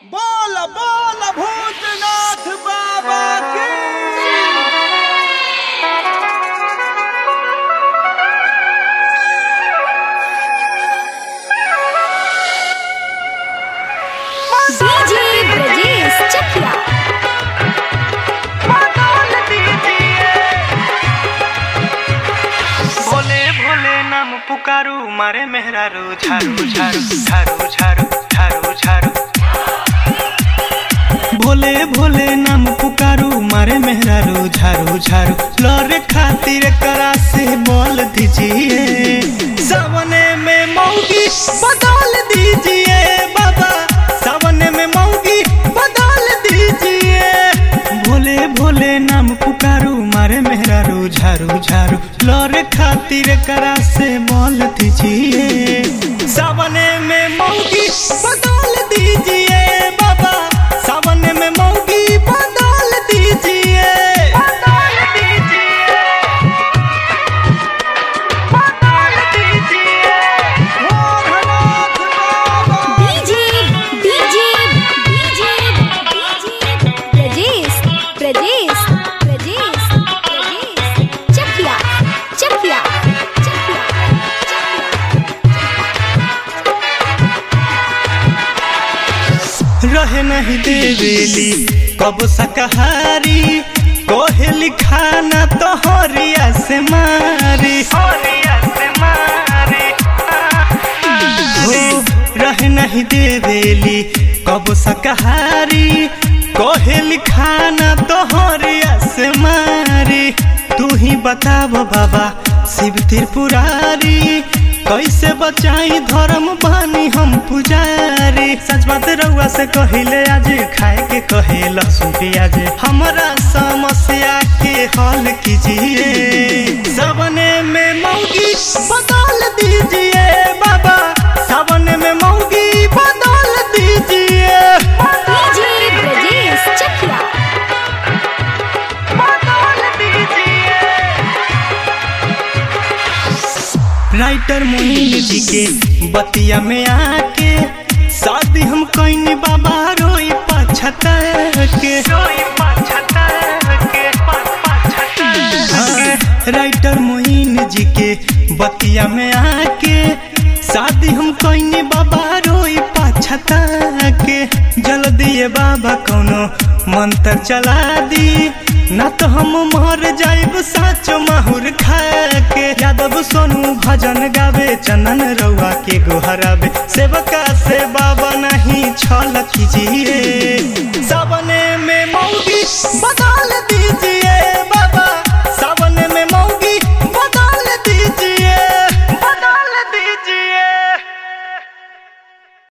बोल बोल भूतनाथ बाबा की डीजे ब्रजेश चकिया भोले भोले नाम पुकारू मारे मेहरारू झारू झारू झारू झारू झारू झारू भोले भोले नाम पुकारू मारे मेहरारू झारू झारू लौरे खातिर करा से बोल दीजिए सावने में मौगी बदल दीजिए बाबा सावने में मौगी बदल दीजिए भोले भोले नाम पुकारू मारे मेहरारू झारू झारू लौरे खातिर करा से बोल दीजिए सावने में मौगी बदल दीजिए बाबा सावने में मौगी बदल दीजिए बदल दीजिए बदल दीजिए भोलेनाथ बाबा DJ DJ DJ Brajesh Brajesh Brajesh Brajesh Chakiya Chakiya Chakiya रहे नहीं देवेली कब शाकाहारी कोहेली खाना तो हरिया से मारी हरिया से मारी हो रहे नहीं देवेली कब शाकाहारी कोहेली खाना तो हरिया से मारी तू ही बताब बाबा शिव त्रिपुरारी कैसे बचाई धर्म बानी हम पुजारी सच बात रउआ से कहिले आज खाए के कहे लहसुन प्याज हमारा समस्या के हल कीजिए सबने में मौगी बदल दीजिए बाबा सबने में मौगी बदल दीजिए डीजे ब्रजेश चकिया बदल दीजिए राइटर मोहिनी जी के बतिया में आके शादी हम कईनी बाबा रोई पछता के रोई पछता के हाँ, राइटर मोहिनी जी के बतिया में आके शादी हम कईनी बाबा रोई पछता के जल्दी ये बाबा कौनो मंत्र चला दी ना तो हम मर जाइब साचो माहुर खा के यादव सोनू भजन गावे चंदन रउआ के गोहरावे सेवका से बाबा नहीं छल कीजिए